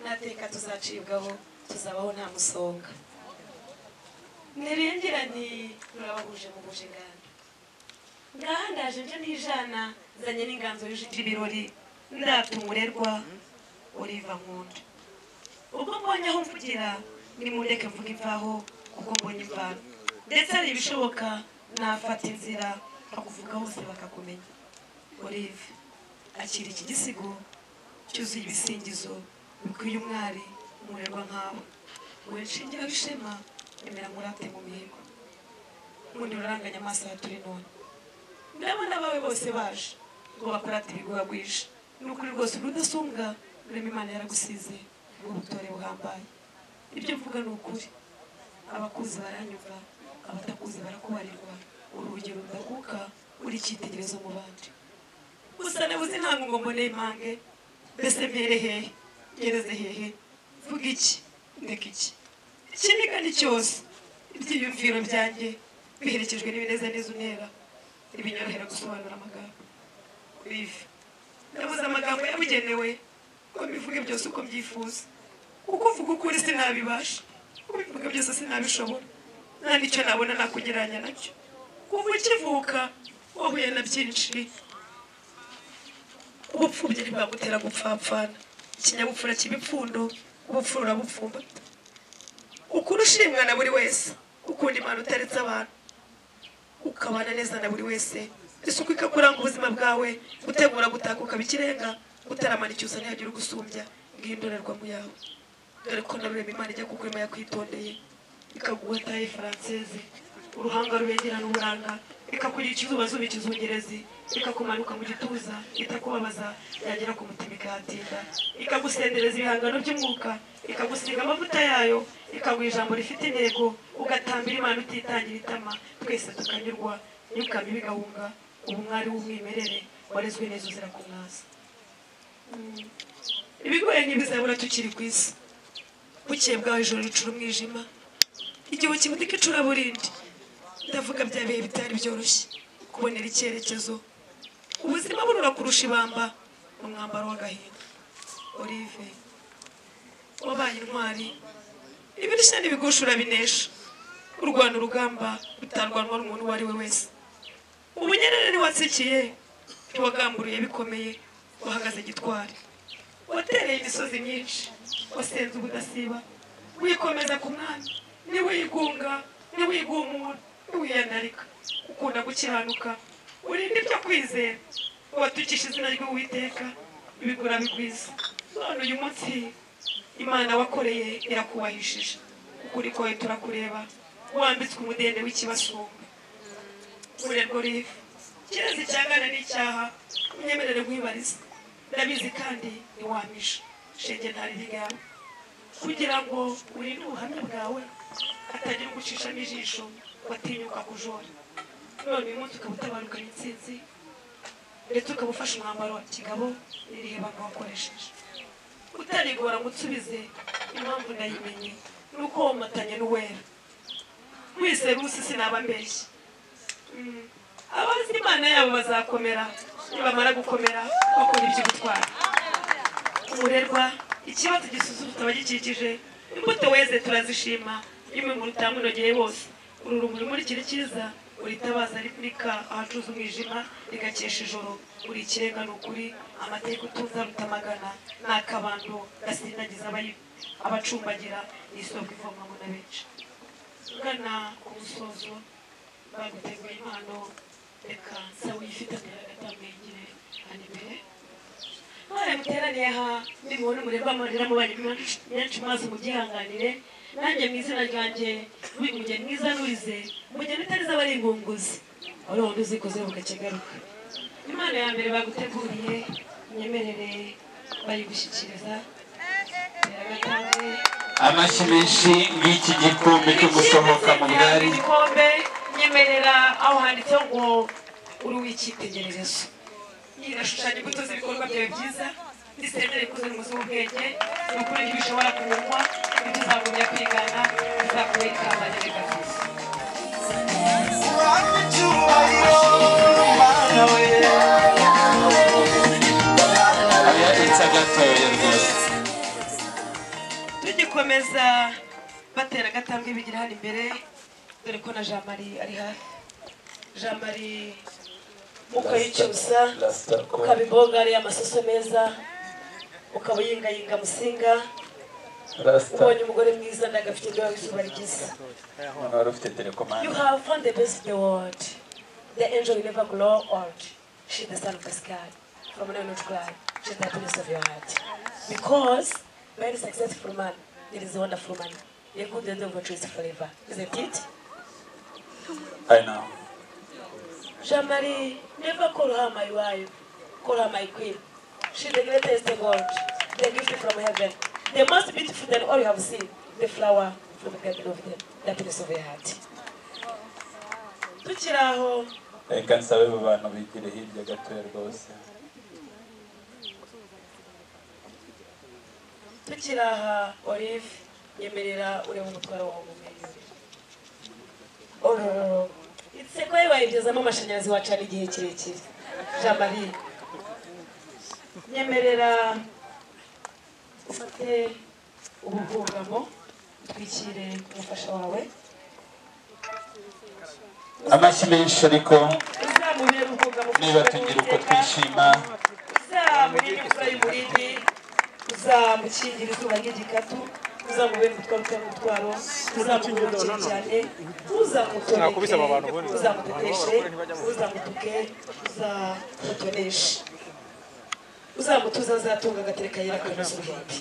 nateka tuzacibwaho tuzabaho nta musonga ntirengeranye murabahuje muhuje inganda ngaha ndaje nje n'ijana zanye n'inganzo y'ujugira ibirori ndatumurerwa uriva nkunda ubwo mbonye aho mvugira nimureke mvuge imvaho kuko mbonye imvano ndetse hari ibishoboka nafata inzira nkakuvuga hose bakakumenya olive akira iki gisigo cyuzuye ibisingizo bikwiye umwari umurerwa nkawe wowe nshingira w'ishema emera murate mu mihigo mundi uraranganya amaso ya turi none ndabona abawe bose baje ngo bakurate ibigwa bwije ni ukuri rwose uri udasumbwa urema imana yaragusize ngo butore buhambaye ibyo mvuga ni ukuri abakuzi baranyumva abatakuzi barakubarirwa urugero rudakuka uri icyitegererezo mu bandi gusa nabuze ntabwo ngo mboneye impange mbese mbere hehe ngereze hehe vuga iki ndeka iki ikindi kandi cyose ibyiyumviro byanjye biherekejwe n'ibinezaneza unera ntibinyorohera gusobanura amagambo olive nabuze amagambo yabugenewe ngo mbivuge byose uko mbyifuza kuko uvuga ukuri sinabibasha kuko ibivuga byose sinabishobora nta n'icyo nabona nakugereranya nacyo kuva ukivuka wahuye na byinshi ubupfubyi ntibwagutera gupfapfana ikinyabupfura kibipfundo ubupfura urabupfumbata ukuri ushimwa na buri wese ukunda imana utaretse abantu ukabana neza na buri wese isuku ikakuranga ubuzima bwawe gutegura gutaka ukaba ikirenga gutaramana icyusa ntihagire ugusumbya bw'indorerwamo yawe dore ko narurema imana ijya kukurema yakwitondeye ikaguha taye faranseze uruhanga rubengerana uburanga ikakugira ikizuba zuba ikizungerezi ikakumanuka mu gituza itakubabaza yagera ku mutima ikahatinda ikagusendereza ibihangano by'umwuka ikagusiga amavuta yayo ikaguha ijambo rifite intego ugatambira imana utitangira itama twese tukanyurwa imyuka mibi igahunga ubu mwari w'umwimerere warezwe neza uzira kumwaza Mm. ibigoye ntibizabura tukiri ku isi bukeye bwaho ijoro ricura umwijima igihu kibudika icuraburindi ndavuga bya bihe bitari byoroshye kubonera icyerekezo ubuzima burura kurusha ibamba mu mwambaro w'agahinda olive wabaye intwari ibirishya n'ibigusha urabinesha urwana urugamba rutarwanwa n'umuntu uwo ari we wese ubunyerere ntiwatsikiye ntiwagamburiye bikomeye wahagaze gitwari watereye imisozi myinshi wasenze ubudasiba wikomeza ku mwanya ntiwigunga ntiwigumura ntiwiyandarika ukunda gukiranuka urinda ibyo kwizera watukisha izina ry'uwiteka ibigura bigwiza none uyu munsi imana wakoreye irakubahishije ukuri kwawe turakureba wambitswe umudende w'ikibasumba urerwo rivu kirezi icyangana n'icyaha unyemerere nkwibariza ndabizi kandi ntiwamisha shenge ntari ryawe kugira ngo urinde ubuhamya bwawe hatagira ugucishamo ijisho watinyuka kujora none uyu munsi ukaba utabarukanye intsinzi ndetse ukaba ufashe umwambaro wa kigabo n'irihe banga wakoresheje utarigora ngo utsubize impamvu ndayimenye ni uko womatanye n'uwera wese rusi sinaba mbeshya Mm. abazi imana yabo bazakomera nibamara gukomera bakora iby'ubutwari umurerwa ikibazo gisusurutsa abagikikije imbuto weze turazishima imwe mu rutamu inogeye bose uru rumuri muri kiri cyiza uritabaza ripurika ahacuza umwijima rigakesha ijoro uri ikirenga ni ukuri amateka utumva rutamagana ni akabando gasindagiza abayi- abacumbagira ni isoko ivomwamo na benshi ugana ku musozo baguteguye impano reka nsawe ifite akayira gatamwegere hano imbere mwari muteraniye aha ndibona umurerwa amarira mubanye menshi maze mubyihanganire nanjye mu izina ryanjye wi- mugeni mwiza nurize mugeni utarize aba ari ingunguzi wari wundi uzikoze bukakigaruka impano ya mbere baguteguriye nyemerere bayigushyikiriza gatangwe amashyi menshi nk'iki gikombe cyo gusohoka mu bwari igikombe nyemerera aho handitseho ngo uri w'icyitegererezo irashushanya imbuto z'ibikorwa byawe byiza ndisendere ikuze n'umuzi w'ubwenge ni ukuri ntibishobora kunyurwa ntituzagumya kwigana bizakuwe ikamba nyagazi abiyabitsa gatoya rwose bakomeza batera agatambwe bigira hano imbere dore ko na jean marie ari hafi jean marie ukayicyusa ukaba imbogare y'amasoso meza ukaba uyingayinga musinga ubonye umugore mwiza ndagafite imbeho w'izuba ryiza umuntu wari ufite telekomande You have found the best in the world. The angel will never grow old. She's the sun of the sky. From now not cry. She's the happiness of your heart. Because very successful man, it is a wonderful man. A good end of is forever. Isn't it? I know. Jean Marie, never call her my wife. Call her my queen. She's the greatest in the world. The gift from heaven. The most beautiful than all you have seen. The flower from the garden of the the happiness of your heart. Tukiri aho, Reka nsabe abo bantu bigire hirya gatoya rwose. tukiri aha olive nyemerera ureba umutwaro wawe umumenya itse ko wayigezamo amashanyarazi wacana igihe kirekire jean marie nyemerera ufate ubuhungamo utwikire umufasha wawe Amashyi menshi ariko uzamubere ubuhungamo niba tugira uko twishima uzamurinde imvura y'umurindi uzamukingire izuba ry'igikatu uzamubere umutwaro utari umutwaro uzamuhumukire cyane Nakubise aba bantu uzamutoneke ubundi. uzamuteteshe uzamutuke uzamutoneshe uzamutuza azatunga agatereka yera kanoza uruhimbi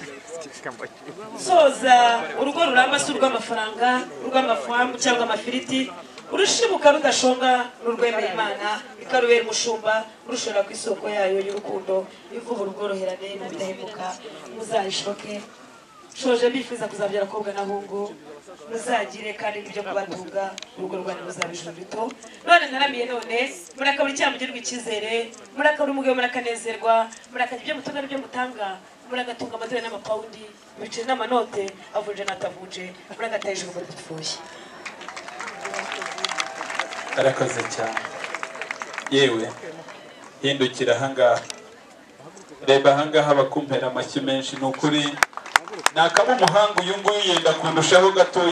soza urugo ruramba si urw'amafaranga urw'amafamu cyangwa amafiriti urushibuka rudashonga n'urwemera imana ikarubera umushumba rushora ku isoko yayo y'urukundo ivuba urubworoherane n'ubudahemuka muzayishoke shoje bifuza kuzabyara abakobwa n'abahungu muzagire kandi ibyo kubatunga urugo rwanyu ruzabijura rito none ntaramiye none murakabura icyaha mugirirwa icyizere murakabura umugabo murakanezerwa murakarya ibyo mutunga n'ibyo mutanga muragatunga amadorari n'amapawundi ibiceri n'amanote avunje n'atavunje muragataye ijuru muri dupfuye arakoze cyane yewe hindukira ahangaha reba ahangaha bakumpera amashyi menshi ni ukuri ni akaba umuhanga uyu nguyu yenda kundushaho gatoya